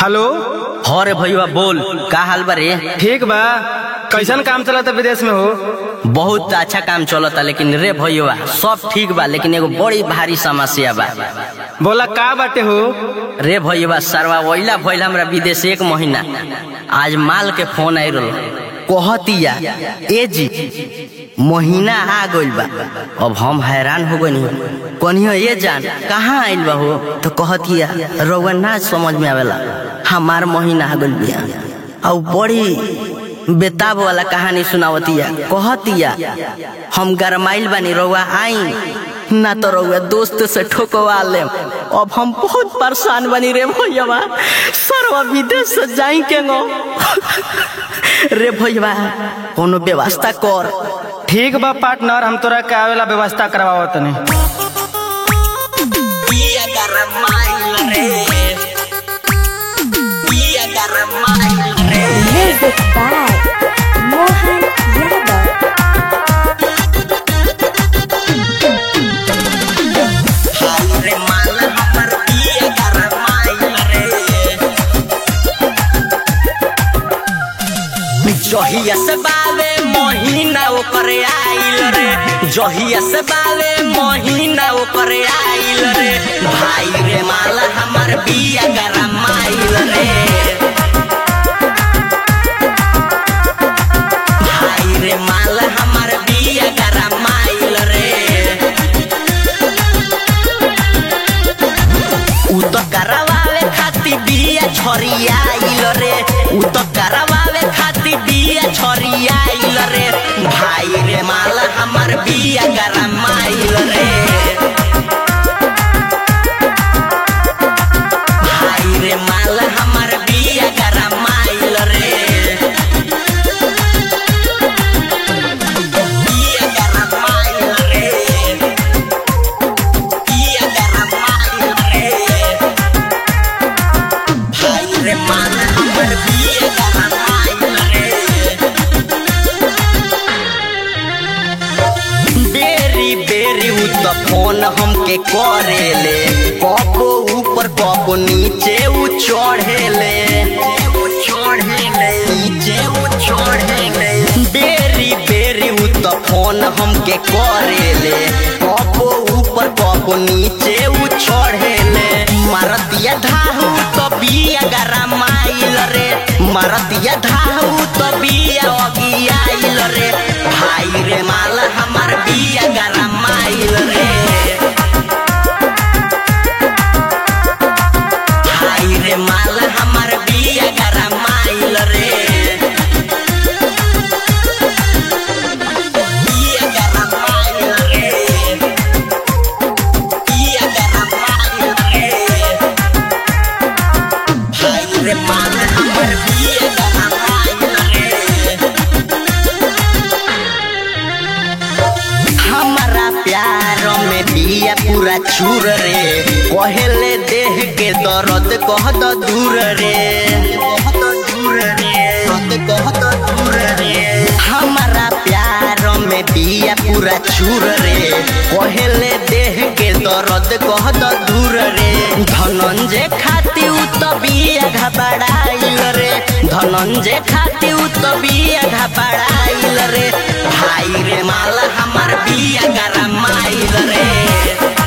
Hello हो रे भैया बोल का हाल बा रे ठीक बा कैसन काम चलता विदेश में हो बहुत अच्छा काम चलता लेकिन रे भैया सब ठीक बा लेकिन एगो बड़ी भारी समस्या बा बोला का बाटे हो रे भैया सरवा वैला भइल हमरा विदेश एक महीना आज माल के फोन आई रहो कहतिया ए जी महीना आ गइल बा अब हम हैरान हो गइनी कनियो ये जान कहाँ आइल बा हो तो कहतिया रउआ ना समझ में आवेला हमार महीना आ गइल बिया और बड़ी बेताब वाला कहानी सुनावतिया कहतिया हम गरमाइल बानी रउआ आई ना तो रउआ दोस्त से ठोकवा ले अब हम बहुत परेशान बनी रे भैया सरवा विदेश से जाई के गो रे भैया कोनो व्यवस्था कर ठीक बा पार्टनर हम तोरा के आवेला व्यवस्था करवाओ तनी Music by Mohan Yadav. जहिया से बावे महीना ओकर आइल रे जहिया से बावे महीना ओकर आइल रे भाई रे माल हमर बिया गरमाइल रे भाई रे माल हमर बिया गरमाइल रे उ तो करवावे खातिर बिया छरियाइल रे उ तो करवावे खातिर बिया छरियाइल रे भाई रे माल हमर बिया गरमाइल रे भाई रे माल हमर बिया गरमाइल रे बिया गरमाइल रे बिया गरमाइल रे भाई रे माल हमर बिया गरमाइल रे बेरी बेरी उ त फोन हमके करेले कबो ऊपर कबो नीचे उ चढ़ेले नीचे उ चढ़ेले बेरी बेरी उ त फोन हमके करेले कबो ऊपर कबो नीचे उ चढ़ेले मारतिया धाहु तो बिया गरमाइल रे मारतिया धाहु तो बिया अगियाइल रे भाई रे माल हमर बिया गरमाइल रे भाई रे माल हमर बिया गरमाइल रे बिया गरमाइल रे बिया गरमाइल रे भाई रे माल हमर बिया गरमाइल रे हमारा प्यार में बिया पूरा चूर रे कहेले देह के दर्द कह द दूर रे हमारा प्यार में बिया पूरा चूर रे कहेले देह के दर्द कह द दूर रे धनंजय खाती उ तो बिया घबराइल रे धनंजय खाती उ तो बिया घबराइल रे भाई रे माल हमर बिया गरमाइल रे